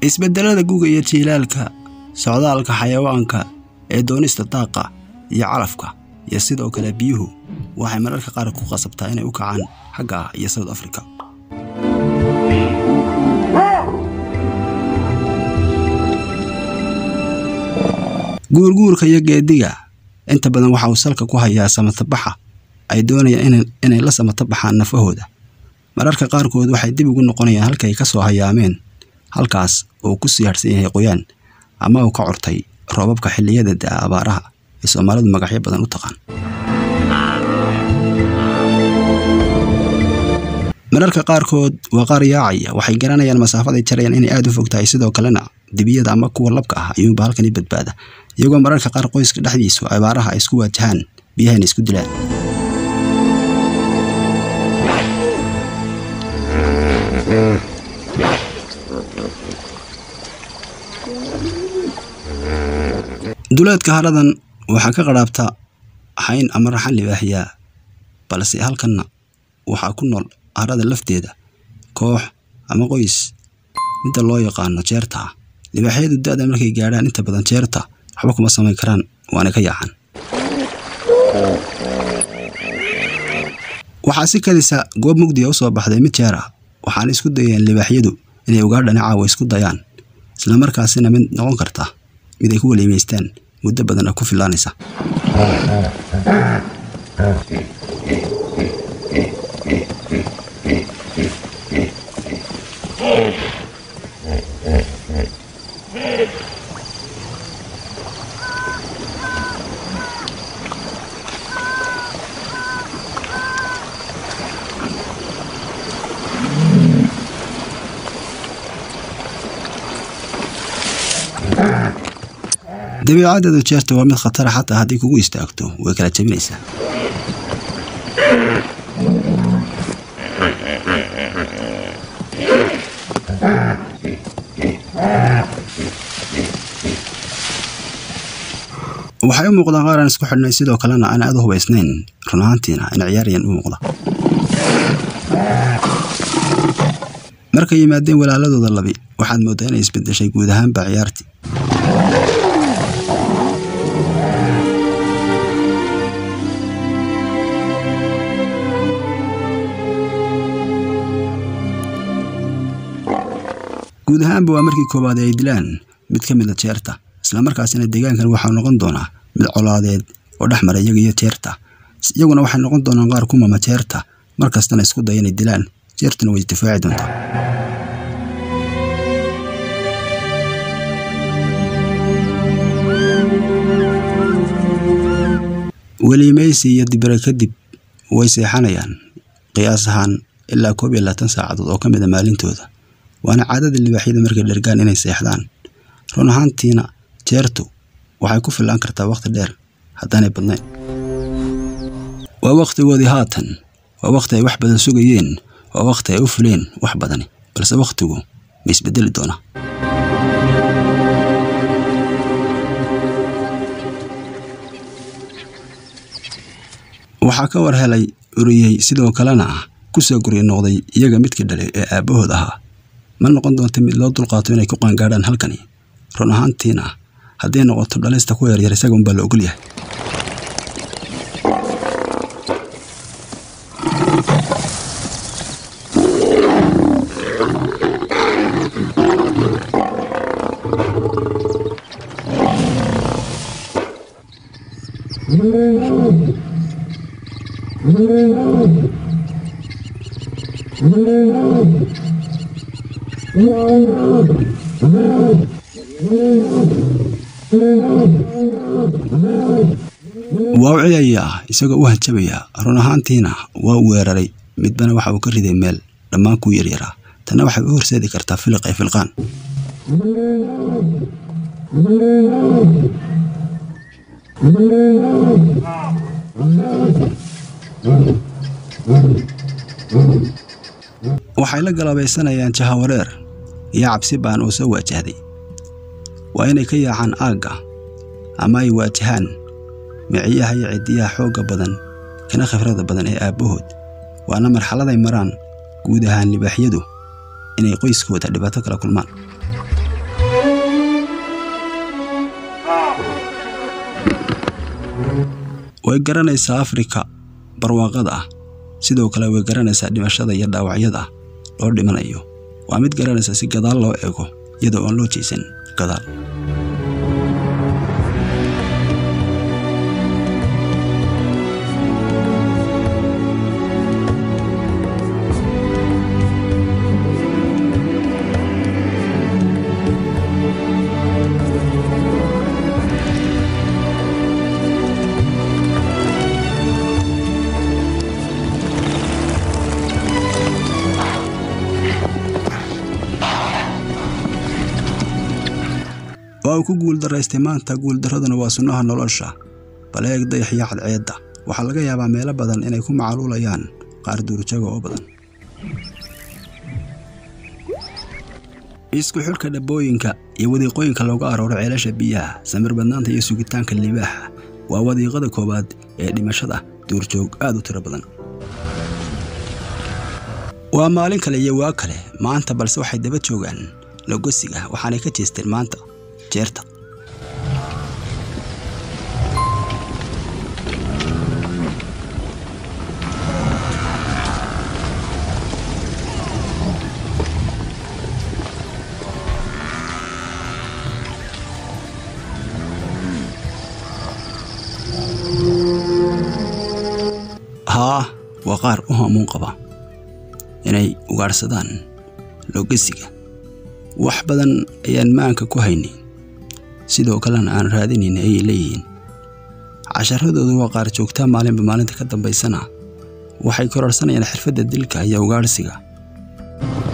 isbeddelada guga iyo jiilaalka socdaalka xayawaanka ee doonista daaqa iyo calafka iyo sidoo kale biyuhu waxay mararka qaar ku qasabtaa inay u kacaan xagga ah iyo south africa guurguurka iyo geediga inta badan waxa uu salka ku hayaa samatabaxa ay doonayaan inay la samatabaxaan nafahooda mararka qaarkood waxay dib ugu noqonayaan halkay ka soo hayaameen halkaas uu ku sii harhsan yahay qoyaan ama uu ka cortay roobabka xilliyada da'a abaaraha ee soomaalidu magacyo badan u taqaan mararka qaarkood waa qaar yaacaya waxay garanayaan masaafaday jarayaan inay aada u fog tahay sidoo kalena dibiyada ama kuwa labka ah ayuunba halkani badbaada iyagoo mararka qaar qoyska dhexdiisu abaaraha ay isku waajahaan biyahana isku dilaan duleedka haradan waxaa ka qadhaabta xayn ama raxan libaaxiyaa balse halkanna waxaa ku nool harada lafteeda koox ama qoys midda loo yaqaano jeerta ah libaaxyadu da-da markay gaadhaan inta badan jeerta waxba kuma samayn karaan waana ka yaacaan waxaa si kadisa goob mugdiga u soo baxday mid jeer ah waxaana isku dayeen libaaxyadu inay ugaadhani caawa isku dayaan islamarkaasina mid noqon karta mid ay ku weliimaystaan muddo badan oo ku filaanaysa dabiicadeedu jeerta waa mid khatara xataa haddii kugu istaagto way kala jabinaysaa waxay u muuqdaan qaar aan isku xidhnay sidoo kalena aan aad u hubaysnayn run ahaantiina in ciyaaryan u muuqda markay yimaadeen walaaladooda labi waxaad mooddaa inay isbedeshay guud ahaanba ciyaartii guud ahaanba waa markii koowaad ay dilaan mid ka mid a jeerta islamarkaasina deegaankan waxau noqon doonaa mid colaadeed oo dhex mara iyaga iyo jeerta iyaguna waxay noqon doonaan qaar ku mama jeerta mar kastana isku daya inay dilaan jeertuna way isdifaaci doontaa weliimaysi iyo dibire kadib way seexanayaan qiyaas ahaan ilaa koob iyo labaatan saacadood oo ka mid a maalintooda waana caadada libaaxyada markay dhergaan inay seexdaan run ahaantiina jeertu waxay ku fillaan kartaa wakhti dheer haddaanay badnayn waa wakhtigoodii haatan waa wakhti ay wax badan sugayeen waa wakhti ay u fuleen wax badani balse wakhtigu ma isbedeli doonaa waxaa ka war helay uriyey sidoo kalena ah kusoo gurya noqday iyaga midkii dhalay ee aabbahood ahaa ma noqon doonta mid loo dulqaato inay ku qaangaadhaan halkani run ahaantiina hadday noqoto dhalista ku yaryar isaga unbaa la ogol yahay waa u ciyayaa isagoo u hanjabaya run ahaantiina waa u weeraray midbana waxa uu ka riday meel dhammaan kuu yaryaraa tanna waxay u horseedi kartaa filiq ay filqaan waxay la galaabaysanayaan jahawareer iyo cabsi baan oo soo waajahday waa inay ka yaacaan aagga ama ay waajahaan miciyaha iyo ciddiyaha xoogga badan kana khibrada badan ee aabbahood waana marxaladay maraan guud ahaan libaaxyadu inay qoyskooda dhibaato kala kulmaan way garanaysaa afrika barwaaqada ah sidoo kale way garanaysaa dhimashada iyo dhaawacyada loo dhimanayo waa mid garanaysa si gadaal loo eego iyadoo aan loo jeesan gadaal waa uu ku guuldaraystay maanta guuldaraduna waa sunnaha nolosha bal eeg dayaxyo cadceedda waxaa laga yaabaa meelo badan inay ku macaluulayaan qaar duurjaga oo badan isku xidhka dhabbooyinka iyo wadiiqooyinka looga arooro ceelasha biyaha samir badnaanta iyo sugitaanka libaaxa waa wadiiqada koowaad ee dhimashada duurjoog aad u tiro badan waa maalin kale iyo waa kale maanta balse waxay daba joogaan logosiga waxaanay ka jeesteen maanta jeerta haa waa qaar u hamuun qaba inay ugaadhsadaan logesiga wax badan ayaan maanka ku haynin sidoo kalena aan raadinayn ayay leeyihiin casharadoodu waa qaar joogtaa maalinba maalinta ka dambaysana waxay kororsanayaan xirfadda dilka iyo ugaadhsiga